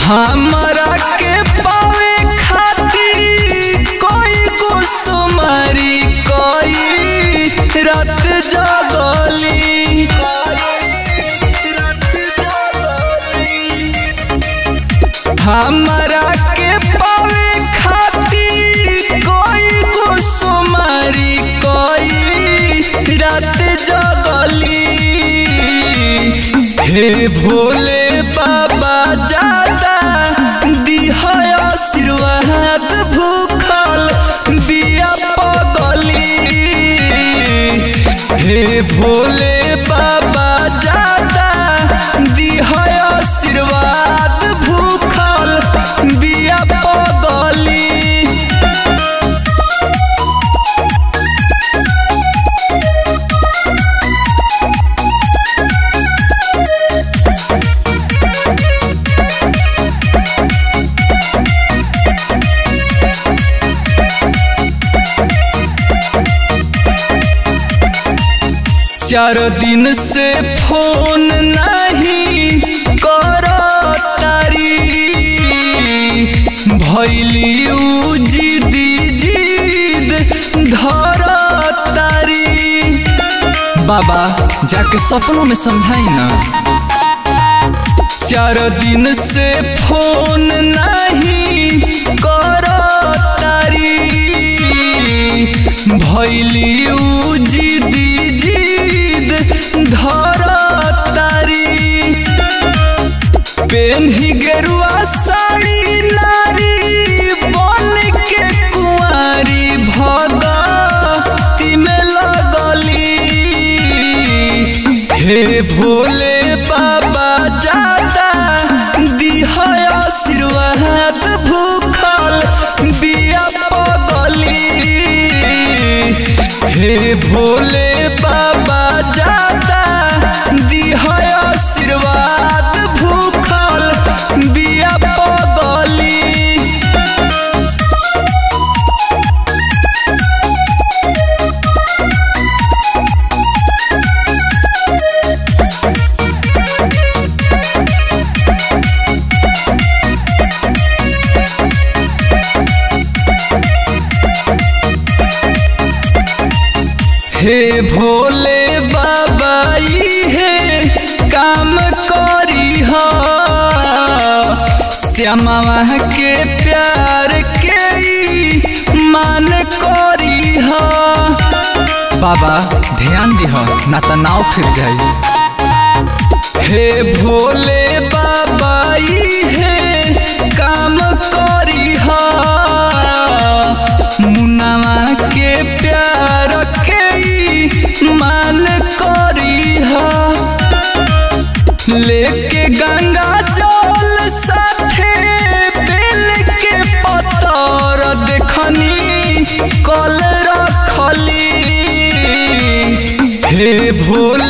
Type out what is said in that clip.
हमरा के पावे खातिर कोई गुसुमारी कोई रात जगली हमरा के पावे खातिर कोई गुसुमारी कोई रात जगली हे भोले बाबा जादा दिह आशीर्वाद भूखल बिया पगली हे भोले बाबा जादा दिह आशीर्वाद भूखल बिया पगली चार दिन से फोन नहीं करो तारी भैली उ जिदी जिद धर तारी बाबा जाके सपनों में समझाई ना चार दिन से फोन नहीं करो तारी भैली उ जिदी जिद धर तारी पेन्ही गेरुआ साड़ी नारी बन के कुंवारी भगती में लगली हे भोले बाबा जादा दिह आशीर्वाद भूखल बिया पगली हे भोले बाबा जादा दिह आशीर्वाद भूखल बिया पगली हे भोले बाबा हे काम करी हो श्यामा के प्यार के ई मान करी हो बाबा ध्यान दिह ना तो नाव फिर जाई हे भोले बाबा हे काम करी हो मुनावा के प्यार के ई मान करी हो लेके गंगा जल साथे बेल के पतर देखनी कल रखली हे भोले